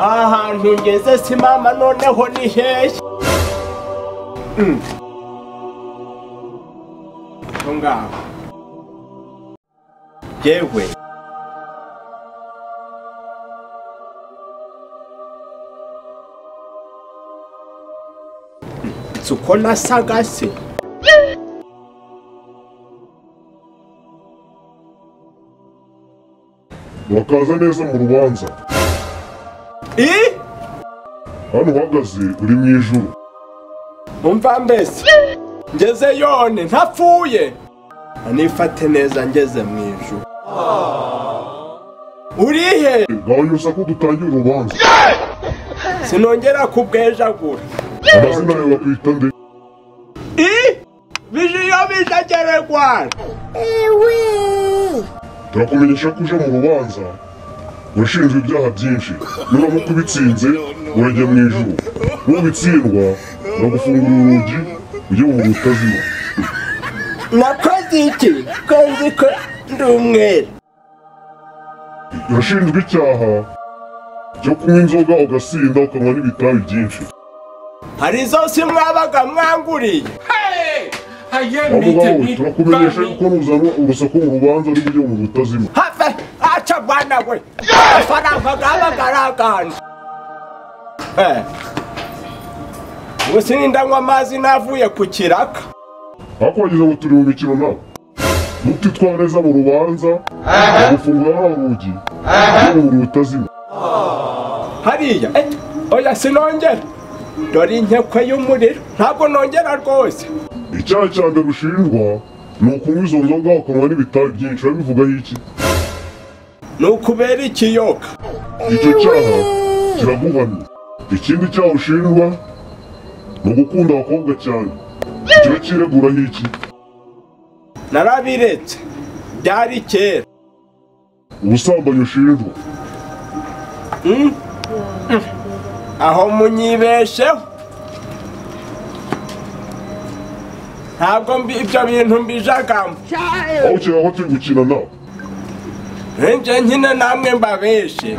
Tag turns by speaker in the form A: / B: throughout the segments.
A: ahantu ngeze simama noneho ni hehe aho ngaho yewe si uko nasaga se
B: wakaza neza mu rubanza
A: i
B: hano uhagaze uri mu ijuru
A: umva mbese ngeze yone ntapfuye anifate neza ngeze mu ijuru urihe
B: gahanyuza ko dutangira urubanza
A: sinongera kubwejagura
B: amazina yawe bakwita nde
A: i bije iyo bije ageregwana
B: turakumenyesha ko uje mu rubanza urashinjwa ibyaha byinshi nuramuka ubitsinze urajya mu ijuru nubitsindwa uragufungura urugi ujye mu butazima
A: nakoze iki ko nzi ko ndi umwere
B: urashinjwa icyaha cyo kunywa inzoga ugasinda ukanywa n'ibitabi byinshi
A: hari zo si mwabaga mwanguriye
B: abo ngabo turakumenyesha ko nuzana urusaku mu rubanza n'ujye mu butazima
A: have aca bwana we amafaranga gabaga araganje ubu sininda nywa amazi navuye ku kiraka
B: hakwageze ngo turi mu mikino nawe nutitwara neza mu rubanza gufungura hano urugi ujye mu butazima
A: hariya eh, oya sinongera dore inkekwe y'umuriro ntabwo nongera rwose
B: icyaha cya mbere ushinjwa ni ukunywa izo nzoga ukanywa n'ibitabi byinshi babivugaho iki
A: ni ukubera ikiyoka
B: icyo cyaha kiraguhamye ikindi cyaha ushinjwa ni ugukunda abakobwa cyane kiba kireguraho iki
A: narabiretse byari kera
B: ubusambanyi ushinjwa
A: aho munyibesheho ntabwo mbi- ibyo bintu mbijagamo
B: aho cyangwa turi gukina nawe
A: ninjye nyine namwe mbabeshe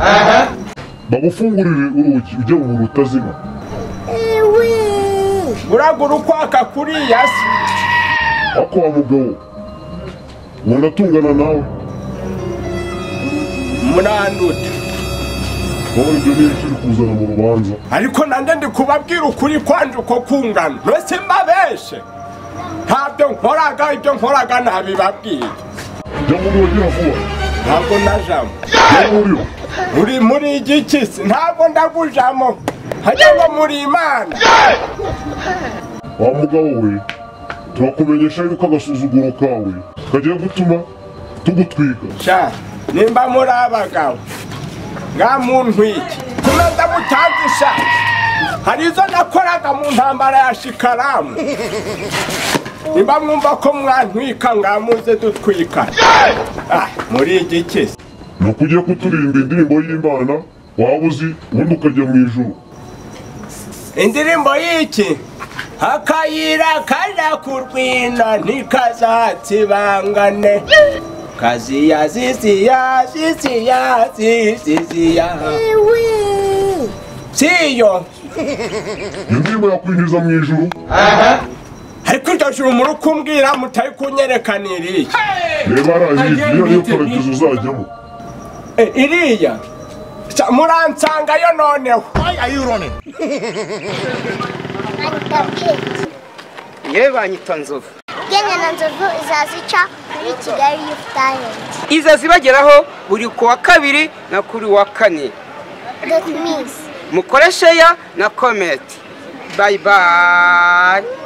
B: bagufungurire urugi ujye mu butazima
A: uragura ukwaka kuriya se
B: ako wa mugabo ubona atungana nawe
A: muranduta
B: wowe ibyo ni ikiri kuzana mu rubanza
A: ariko nanjye ndi kubabwira ukuri kwanje uko kungana mbese mbabeshe ntabyo nkoraga ibyo nkoraga ntabibabwiye
B: jya muri uwo gira vuba
A: ntabwo najamo
B: jya muri wo
A: uri muri igiki se ntabwo ndagujamo hajya ngo muri imana
B: wa mugabo we turakumenyesha yuko agasuzuguro kawe kagiye gutuma tugutwika
A: sha nimba muri abagabo nga muntu iki kumeza mutangisha hari izo nakoraga mu ntambara ya shikaramu nimba mwumva ko mwantwika ngamuze dutwika Ah, muri igiki se
B: ni uko ugiye kuturirimba indirimbo y'imana waba uzi ubundi ukajya mu ijuru
A: indirimbo y'iki akayira kajya ku rwina ntikazatsibangane kaziya ziziya ziziya ziziya siyo
B: iyo ndirimbo yakwinjiza mu ijuru
A: ariko iryo juru muri kumbwira mutari kunyereka iriya
B: reba hariya niyo niyo paradizo uzajyamo
A: Eh, iriya Sa- muransangayo noneho
C: yewe banyita nzovu
D: na nzovu izazica muri kigali yufu tayenti
C: iza zibageraho buri ku wa kabiri na kuri wa kane
D: doti misi
C: mukoresheya na kometi bayi bayi